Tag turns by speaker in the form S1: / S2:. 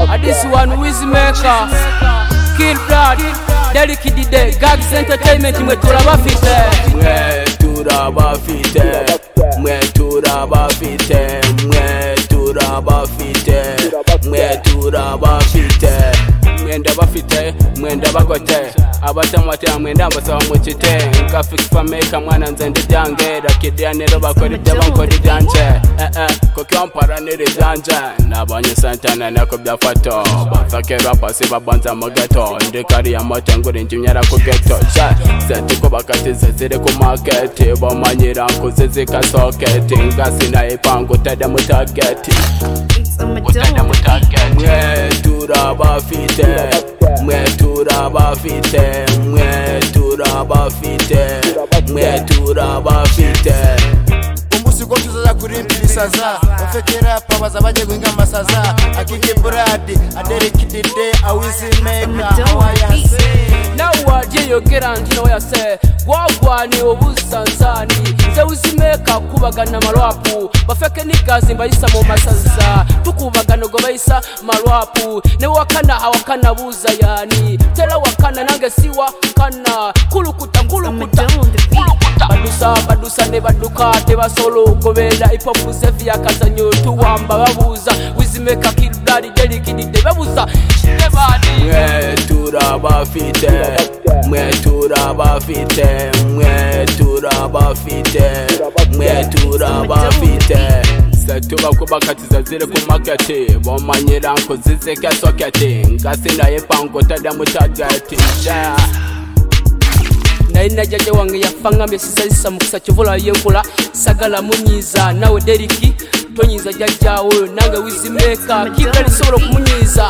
S1: And this one Wizmaker Kill Blood Delikidide Gags Entertainment mwe turabafite
S2: mwe turabafite mwe turabafite mwe turabafite mwe turabafite mwenda bafite mwenda bagote abatamwatira mwenda mbasaba mukite nkafixpameka mwana nze ndi byange rakidira nero bakora ibyo bankora ibyanje eh eh kuko wampara n'irizanje nabonye santana nako byafato bafake rapasi babanza mu geto ndi kariya moto ngura injimyara ku geto sha setuko bakatize ziri ku maketi bomanyira nkuzi zikasoketi ngasinayipangu utajya mu tageti
S3: It's a
S2: utajya
S3: Madonna.
S2: mu tageti mwe turabafite mwe turabafite mwe turabafite mwe turabafite
S4: umunsi ubwo tuzaza kurimbira isaza ufite rapa baza bajye guhinga amasaza akiki buradi aderekidide awizimeka awayase
S1: nawe waryiyogera njyewe yase wagwaniye ubusansani ze uzimeka kubagana amarwapu bafeke n'igazi mbayisa mu masaza tukubagana ubwo bayisa marwapu ne wakana awakana buza yani tera wakana nange siwa kana kulukuta nkulukuta
S3: Madonna on the beat.
S1: badusa badusa ne baduka tebasolo gobera ipopu sefi yakazanyo tuwamba babuza wizimeka kiludari delikidide babuza shitebani
S2: mwe turabafite mwe turabafite mwe turabafite mwe turabafite setuba kubakatiza ziri ku maketi bomanyira nkuzizike soketi ngasinaye pango tajya mu tageti Yeah.
S1: naye najaja wange yafa ngambye sisazisa mukisa kivula yenkola sagala munyiiza nawe deriki tonyiiza jajja oyo nange wizimeeka kibalisobola okumunyiiza